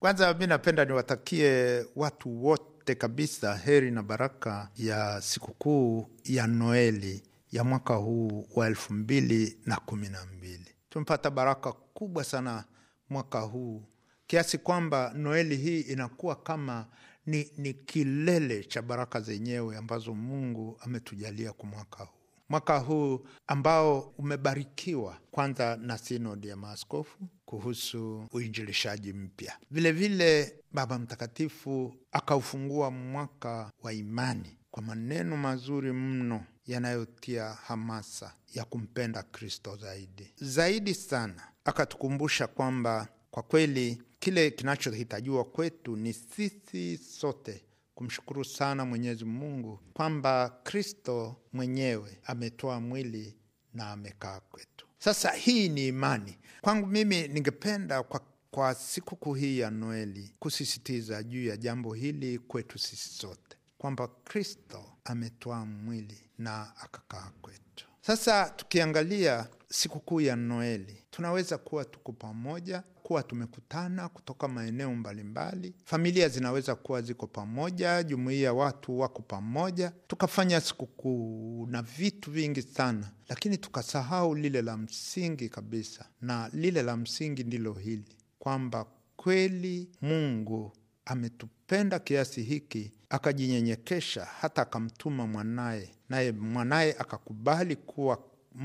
Kwanza mi napenda niwatakie watu wote kabisa heri na baraka ya sikukuu ya Noeli ya mwaka huu wa elfu mbili na kumi na mbili. Tumepata baraka kubwa sana mwaka huu kiasi kwamba Noeli hii inakuwa kama ni, ni kilele cha baraka zenyewe ambazo Mungu ametujalia kwa mwaka huu mwaka huu ambao umebarikiwa kwanza na sinodi ya maaskofu kuhusu uinjilishaji mpya. Vilevile Baba Mtakatifu akaufungua mwaka wa imani kwa maneno mazuri mno yanayotia hamasa ya kumpenda Kristo zaidi zaidi sana. Akatukumbusha kwamba kwa kweli kile kinachohitajiwa kwetu ni sisi sote kumshukuru sana Mwenyezi Mungu kwamba Kristo mwenyewe ametoa mwili na amekaa kwetu. Sasa hii ni imani kwangu. Mimi ningependa kwa, kwa sikukuu hii ya Noeli kusisitiza juu ya jambo hili kwetu sisi sote kwamba Kristo ametoa mwili na akakaa kwetu. Sasa tukiangalia sikukuu ya Noeli, tunaweza kuwa tuko pamoja, kuwa tumekutana kutoka maeneo mbalimbali. Familia zinaweza kuwa ziko pamoja, jumuiya watu wako pamoja, tukafanya sikukuu na vitu vingi sana, lakini tukasahau lile la msingi kabisa, na lile la msingi ndilo hili kwamba kweli Mungu ametupenda kiasi hiki akajinyenyekesha hata akamtuma mwanaye, naye mwanaye akakubali kuwa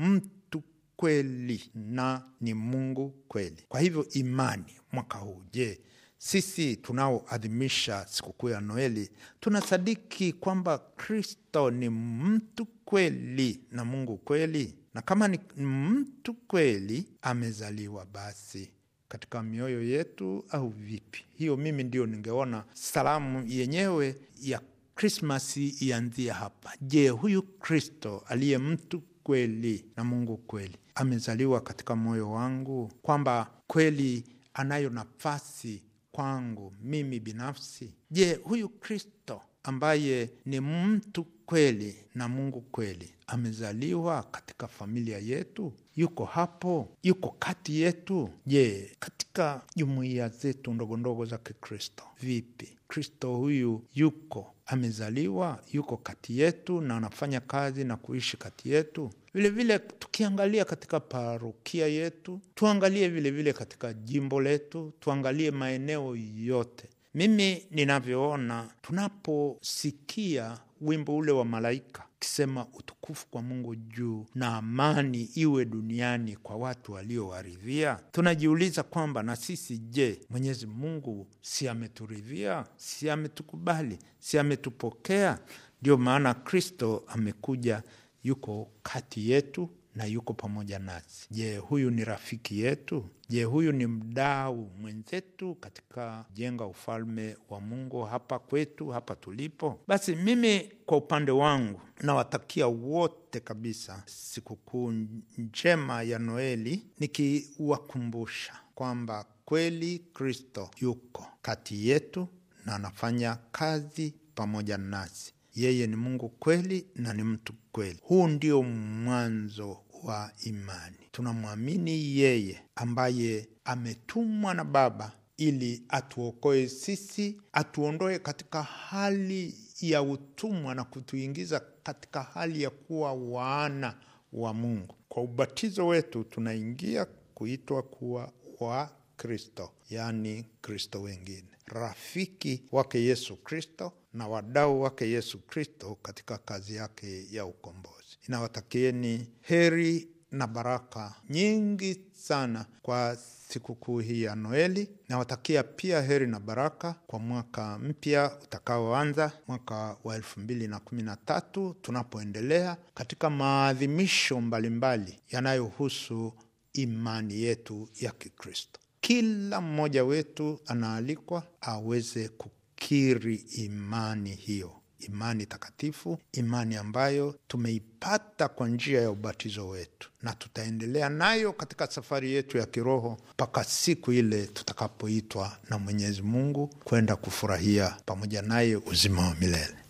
mtu kweli na ni Mungu kweli. Kwa hivyo imani mwaka huu, je, sisi tunaoadhimisha sikukuu ya Noeli tunasadiki kwamba Kristo ni mtu kweli na Mungu kweli? Na kama ni mtu kweli, amezaliwa basi katika mioyo yetu au vipi? Hiyo mimi ndio ningeona salamu yenyewe ya Krismasi ianzia hapa. Je, huyu Kristo aliye mtu kweli na Mungu kweli amezaliwa katika moyo wangu, kwamba kweli anayo nafasi kwangu mimi binafsi? Je, huyu Kristo ambaye ni mtu kweli na Mungu kweli amezaliwa katika familia yetu? Yuko hapo? Yuko kati yetu? Je, katika jumuiya zetu ndogo ndogo za Kikristo vipi? Kristo huyu yuko amezaliwa, yuko kati yetu na anafanya kazi na kuishi kati yetu. Vilevile tukiangalia katika parokia yetu, tuangalie vilevile vile katika jimbo letu, tuangalie maeneo yote. Mimi ninavyoona, tunaposikia wimbo ule wa malaika kisema utukufu kwa Mungu juu na amani iwe duniani kwa watu waliowaridhia, tunajiuliza kwamba na sisi je, Mwenyezi Mungu si ameturidhia? Si ametukubali? Si ametupokea? Ndio maana Kristo amekuja, yuko kati yetu na yuko pamoja nasi. Je, huyu ni rafiki yetu? Je, huyu ni mdau mwenzetu katika jenga ufalme wa Mungu hapa kwetu, hapa tulipo? Basi mimi kwa upande wangu nawatakia wote kabisa sikukuu njema ya Noeli, nikiwakumbusha kwamba kweli Kristo yuko kati yetu na anafanya kazi pamoja nasi. Yeye ni Mungu kweli na ni mtu kweli. Huu ndio mwanzo wa imani. Tunamwamini yeye ambaye ametumwa na Baba ili atuokoe sisi, atuondoe katika hali ya utumwa na kutuingiza katika hali ya kuwa wana wa Mungu. Kwa ubatizo wetu tunaingia kuitwa kuwa wa Kristo, yaani Kristo wengine, rafiki wake Yesu Kristo na wadau wake Yesu Kristo katika kazi yake ya ukombozi. Inawatakieni heri na baraka nyingi sana kwa sikukuu hii ya Noeli. Nawatakia pia heri na baraka kwa mwaka mpya utakaoanza mwaka wa elfu mbili na kumi na tatu tunapoendelea katika maadhimisho mbalimbali yanayohusu imani yetu ya Kikristo. Kila mmoja wetu anaalikwa aweze kukiri imani hiyo, imani takatifu, imani ambayo tumeipata kwa njia ya ubatizo wetu, na tutaendelea nayo katika safari yetu ya kiroho mpaka siku ile tutakapoitwa na Mwenyezi Mungu kwenda kufurahia pamoja naye uzima wa milele.